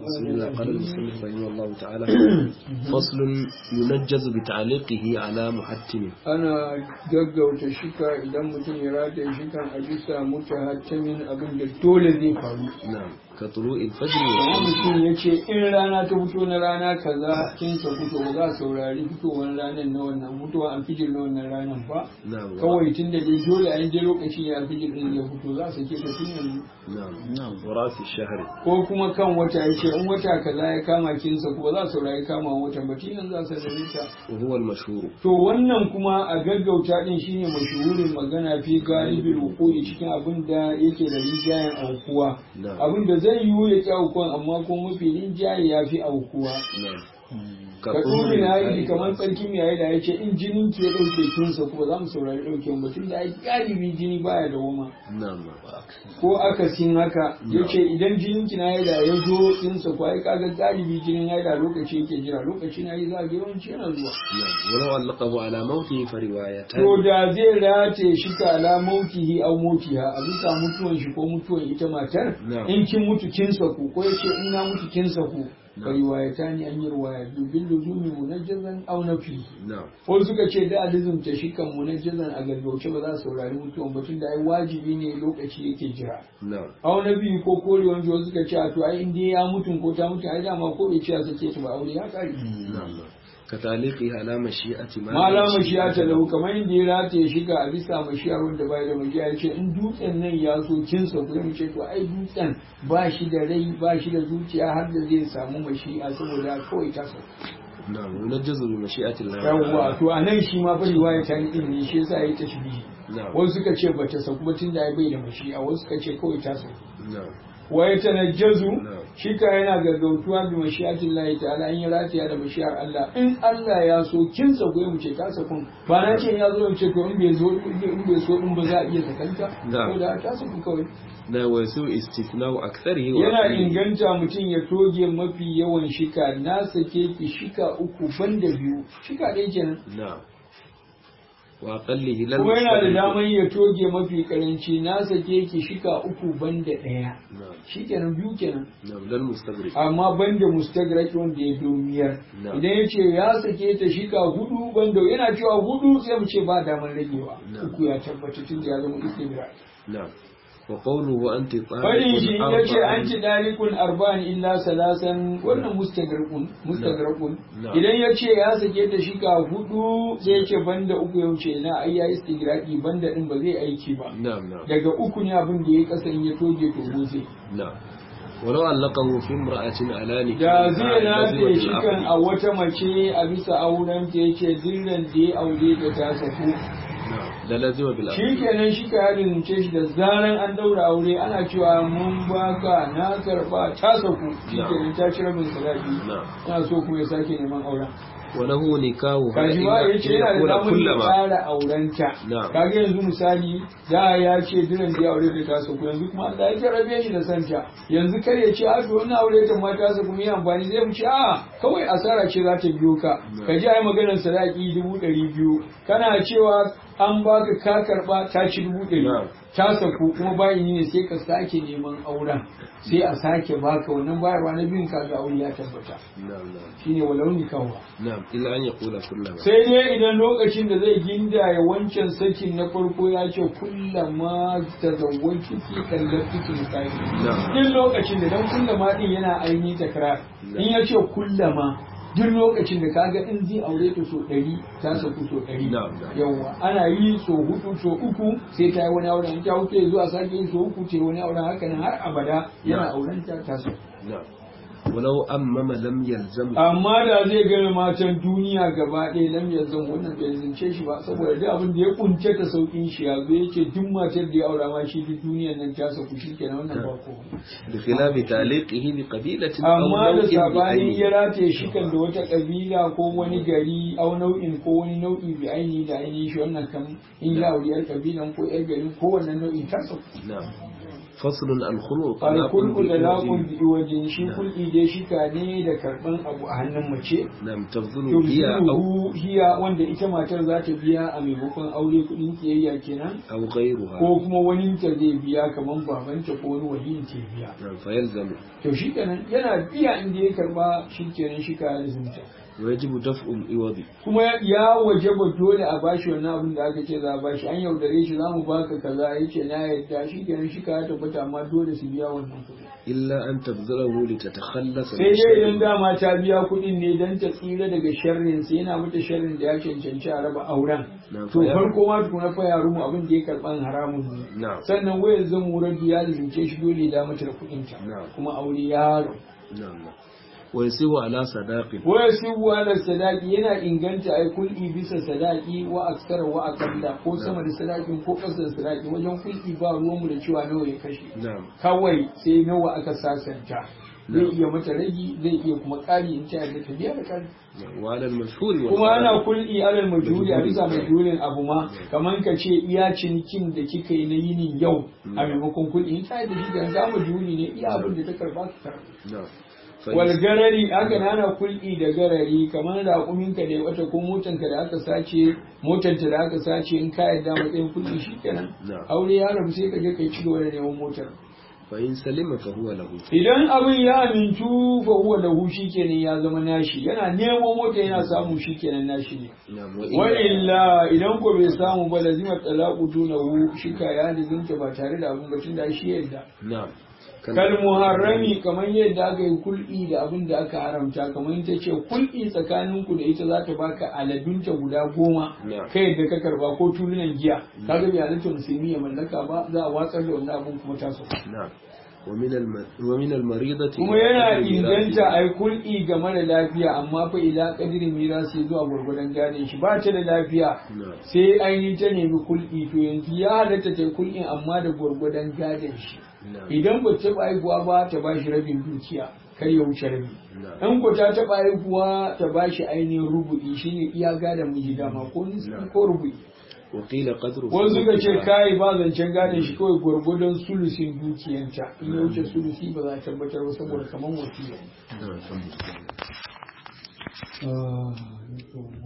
بسم الله قال المصنف رحمه الله تعالى فصل ينجز بتعليقه على محتم ana gaggauta shika idan mutum ya rataye shikan a bisa mutahattimin abin da dole zai faru نعم كطلوع الفجر amma والشمس mutum ya ce in rana ta fito na rana kaza kin sa fito ba za a saurari fitowar ranar na wannan fitowar alfijir na wannan ranar ba نعم kawai tun da dai dole a je lokaci ya alfijir din ya fito za su ke ta tun yanzu نعم ورأس الشهر ko kuma kan wata ya ce in wata kaza ya kama kinsa ko ba za a saurari kama watan ba tun yanzu za su da ta وهو المشهور To wannan kuma a gaggauta din shine mashuhurin magana fi galibin hukuri cikin abin da yake da rijayen aukuwa. نعم Abin da zai yiwu ya ƙi aukuwan amma kuma mafi rinjaye ya fi aukuwa. نعم Ka turi na yi kamar tsarki mai yayi da ya ce in jinin ki ya ɗauke kinsa kuma za mu saurari ɗauke ba tun da ai galibi jini baya da woma. نعم Ko akasin haka ya ce idan jinin ki na yi da ya zo kinsa ko ai kaga galibi jinin ya yi da lokaci yake jira lokaci na yi za a ga yawanci yana zuwa. نعم ولو علقه على موته فروايتان To da zai rataye shi ka ala mautihi au mautiha a bisa mutuwan shi ko mutuwan ita matar Na'am. in kin mutu kin saku ko yace in na mutu kin saku Na'am. fa riwayatani an yi riwaya bil luzumi munajjazan aw nafi نعم ko suka ce da alizumta shi kan munajjazan a gaggauce ba za su saurari mutuwan ba tunda ai wajibi ne lokaci yake jira نعم aw nafi ko kore wanda wasu suka ce a to ai in dai ya mutu ko ta mutu ai dama ko bai ce a sake ta ba aure ya kare نعم كتعليقه على مشيئة ما mala mashiya ta lahu kamar yadda ya rataye shi ga a bisa mashiyar wanda bai da mashiya ya ce in dutsen nan ya so kin sa mu ce to ai dutsen ba shi da rai ba shi da zuciya har da zai samu mashi'a saboda kawai ta sa نعم ينجز بمشيئة الله yawwa to a nan shi ma fa riwaya ta ni din ne shi yasa yayi tashbihi نعم wasu suka ce bata sa kuma tunda ai bai da mashi'a wasu suka ce kawai ta sa نعم wa ya tanajjazu Na'am. shi ka yana gaggautuwa bi mashi'atin Allah ta'ala in ya rataya da mashi'ar Allah in Allah ya so kin sa goyi mu ce ta sakun ba na ce ya zo in ce to in bai zo in bai so din ba za a iya sakanta Na'am. ko da ta sakun kawai نعم ويسوء استثناء أكثره yana وأقله. inganta mutum ya toge mafi yawan shika na sake ki shika uku banda biyu shika ɗaya kenan نعم وأقله لن kuma yana da يستغرق. daman ya toge mafi karanci na sake ki shika uku banda ɗaya نعم shikenan biyu kenan نعم لن مستغرق amma banda mustagrak wanda ya domiyar Na. idan ya ce ya sake ta shika hudu banda yana cewa hudu sai mu ce ba damar ragewa Na. uku ya tabbata tun da ya zama istibrak نعم وقوله أنت طالق fadin shi ya ce أربعا. an ci dalikun arba'in illa salasan wannan mustagrakun mustagrakun Na. idan ya ce ya sake ta shika hudu sai ya ce banda uku ya wuce na ai ya istigraki banda din ba zai aiki ba نعم نعم daga uku ne abin da ya kasa in ya toge to zai نعم ولو علقه في امرأة على da نكاح zai لازمة rataye shi kan العقد. a wata mace a bisa auren ta yake dillan da ya aure da ta saku نعم ده لازمة بالعقد shi kenan shi ka yadin ce shi da zaran an daura aure ana cewa mun baka na karba ta saku shi Na'am. kenan ta ci rabin sadaki نعم yana so kuma ya sake neman auren وله نكاحها kaji ma ya ce yana da يكون damar ya كلما tsara aurenta Na'am. kaga yanzu misali da ya ce diran da ya aure da ta saku yanzu kuma Allah ya jarabe shi da santa yanzu kar ya ce a to wannan aure ta ma ta saku mu yi amfani zai mu ce a kawai asara ce za ta biyo ka Na'am. ka ji ai maganar sadaki dubu ɗari biyu kana cewa an baka ka karba ta ci dubu ɗari Na'am. ta saku kuma bayan ne sai ka sake neman auren sai a sake baka wannan bayarwa na biyun kaga aure ya tabbata نعم نعم shine walau nikawa نعم إلا أن يقول كلما sai dai idan lokacin da zai gindaya wancan sakin na farko ya ce kullama ta zawon ciki kallar cikin sai نعم duk lokacin da dan kullama din yana aini takrar in ya ce kullama duk lokacin da kaga in zai aure ta so ɗari ta saku so ɗari Na'am, na'am. yawa ana yi so hudu so uku sai ta yi wani auren in ta huce zuwa sake yin so uku ce wani auren haka nan har abada yana Na'am. auren ta ta saku نعم ولو أمم لم يلزم amma da zai gane matan duniya gaba ɗaya lam yanzu wannan bai zance shi ba saboda duk abin da ya kunce ta saukin shi ya zo yake duk matar da ya aura ma shi duk duniyan nan ta sauku shi kenan wannan ba ko بخلاف تعليقه بقبيلة أو amma da نوع sabanin ya بعينه rataye shi kan da wata kabila ko wani gari au nau'in ko wani nau'i bi aini da ainihin shi wannan kan in ya auri yar kabilan ko yar garin ko wannan nau'in ta sauku نعم فصل الخلق alkulku da laƙun bi wajen shi kulki dai shika ne da karɓan abu a hannun mace نعم تبذل هي أو yubziluhu hiya wanda ita matar za ta biya a maimakon aure kuɗin kiyayya kenan أو غيرها ko kuma wani ta zai biya kamar babanta ko wani waliyin ta biya نعم فيلزم to shi kenan yana biya inda ya karba shi kenan shi ka lizinta ويجب دفع الإوض kuma ya wajaba dole a bashi wannan abin da aka ce za a bashi an yaudare shi za mu baka kaza ya ce na yadda shi kenan shi ka tabbata amma dole su biya wannan kuɗi إلا أن تبذله لتتخلص sai dai idan dama ta biya kuɗin ne don ta tsira daga sharrin sai yana mata sharrin da ya cancanci a raba auren Na to fa ya- farko ma tukuna fa ya rumu abin da ya karɓan haramun ne نعم sannan wayar zan murar ya lizince shi dole ya mata da kuɗinta Na. kuma aure ya rabu نعم نعم ويسيب على صداق waya sibu ala sadaki yana inganta ai kul'i bisa sadaki wa aksara wa akalla ko sama da sadakin ko ƙasa da sadaki wajen kul'i ba ruwanmu da cewa nawa ya kashe نعم kawai sai nawa aka sasanta zai Na'am. iya mata ragi zai iya kuma ƙari in ta yarda ta biya da ƙari نعم. وعلى المشهور kuma ana والغالب kul'i alal majhuli a bisa Majhuli. majhulin abu ma kaman ka ce iya cinikin da kika yi na yinin yau a maimakon kul'i in ta yarda shi da ga majhuli ne iya abin da ta karba ka karba نعم wal فإن- garari aka nana kul'i da garari kamar raƙuminka da ya wata ko motanka da aka sace motanta da aka sace in ka yarda matsayin kul'i shikenan Na'am. aure ya rabu sai ka je kai ci gaba da neman motar فإن سلم فهو له idan abin ya amintu fa huwa lahu shikenan ya zama nashi yana nemo mota yana samu shikenan nashi ne نعم wa illa idan ko bai samu ba lazima talaqu dunahu shika ya lizinta ba tare da abin bacin da shi yadda نعم kal muharrami kamar yadda aka yi kul'i da abin da aka haramta kamar ta ce kul'i tsakaninku da ita za ta baka aladunta guda goma Na'am. kai yadda ka karba ko tulunan giya kaga bai halatta musulmi ya mallaka ba za a watsar da wannan abin kuma ta sauka نعم ومن الم... ومن المريضة kuma yana قدر inganta a yi kul'i game da lafiya amma fa ila kadirin mirasi zuwa gwargwadon gadon shi ba ta da lafiya نعم sai ainihin ta nemi kul'i to yanzu ya halatta ta yi kul'in amma da gwargwadon gadon shi نعم idan ba ta taɓa haihuwa ba ta ba shi rabin dukiya kar ya wuce rabi نعم in ko ta taɓa haihuwa ta ba shi ainihin rubu'i shine iya gadon miji dama ko nisfi Na'am. ko rubu'i وقيل قدر wani suka ce ثلثها. kai ba zancen gadon shi kawai gwargwadon sulusin dukiyanta in ya wuce sulusi ba za a tabbatar ba saboda kamar wasiya نعم الحمد لله Ah,